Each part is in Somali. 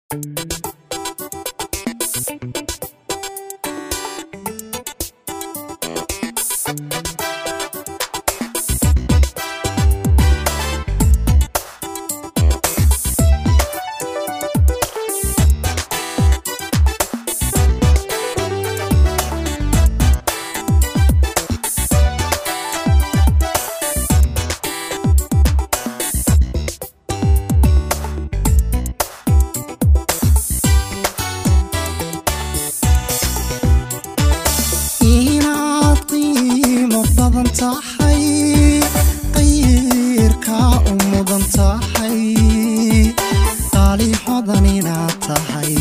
inaad qiimo badan tahay qayrka u mudan tahay qaalixodan inaad tahay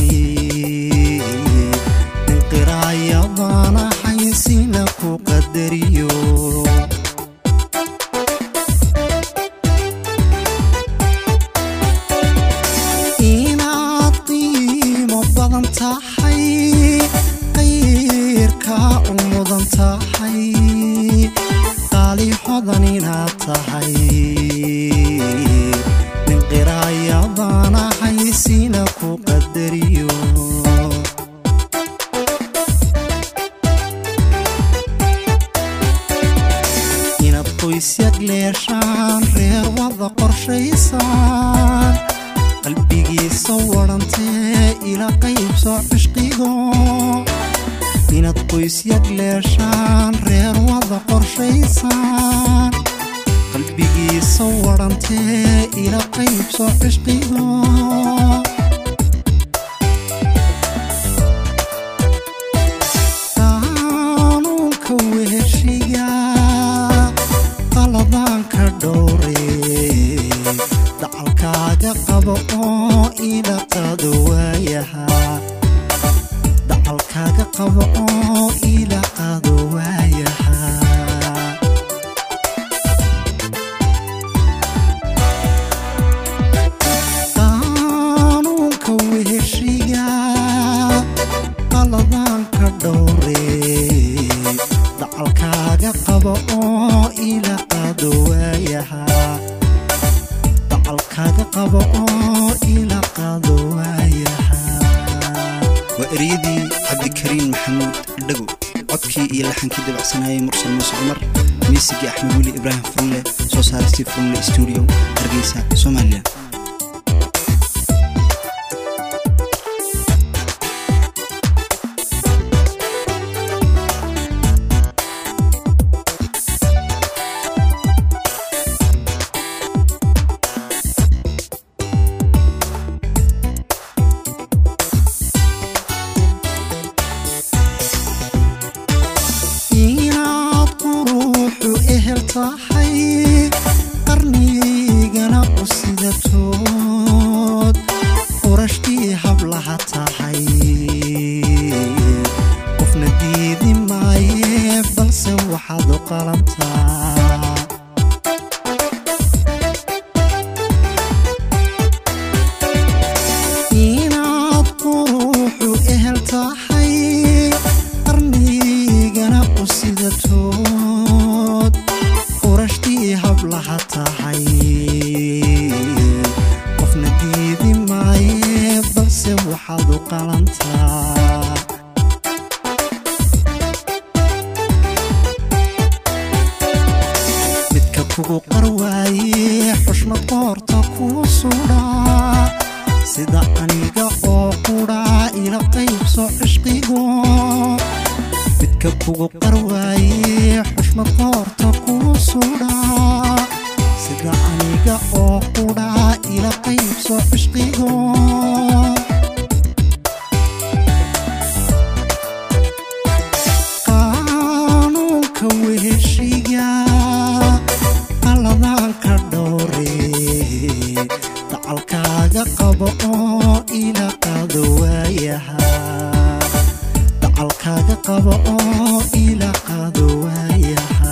inqiraayadana xaysina ku qadariyo inaad qiimo badan tahay qayrka u mudan tahay qaalixodan inaad tahay ninqiraayadana xaysina ku qadariyo inaad qoysyad leeshaan reer wada qorshaysaan qalbigiisa wadhantee ila qaybso cishqigo inaad qoysyad leeshaan reer wada qorshaysaan qalbigiisa wadhantee ila qaybso cishqigo qaanuunka weeshiga qaladaanka dhowre dacalkaaga qabo oo ila qaado waayaha dacalkaaga qabo oo ila qaado waayaha qaanuunka weeshiga qaladaanka dhowre dacalkaaga qabo oo ila qaado waayaha dacalkaaga qabo oo ila qaado waayaha waa eryadii cabdikariin maxamuud dhago codkii iyo laxankii dabacsanayay mursal muuse cumar miisigii axmed weli ibraahim furle soo saaristii furle stuudio hargeysa soomaaliya inaad quruuxu ehel tahay qarnigana u sidatood qurashkii hablaha tahay qofna diidi maaye balse waxaad u qalantaa inaad quruuxu ehel tahay qarnigana u sidatood qurashtii hablaha tahay qofna diidi maaye balse waxaad u qalantaa midka kugu qarwaaye xushmad qoorta kuu sudhaa sida aniga oo qudhaa ila qaybso cishqigo midka kugu qarwaaye xushmad qoorta kuu sudhaa sida aniga oo qudhaa ila qaybso cishqigo qaanuunka weeshiga qaladaanka dhowre dacalkaaga qabo oo ila qaado waayaha dacalkaaga qabo oo ila qaado waayaha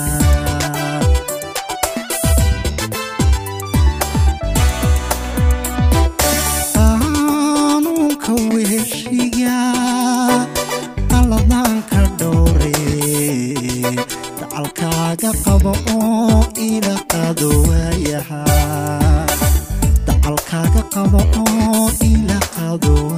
qaanuunka weeshiga qaladaanka dhowre dacalkaaga qabo oo ila qaado waayaha dacalkaaga qabo oo ila qaado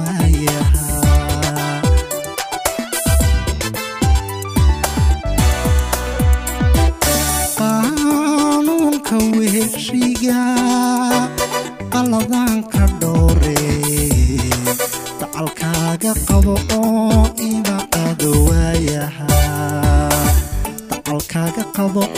qolka weheshiga qaladanka dhowre dacalkaaga qabo oo ina qado waayaha dacalkaaga qabo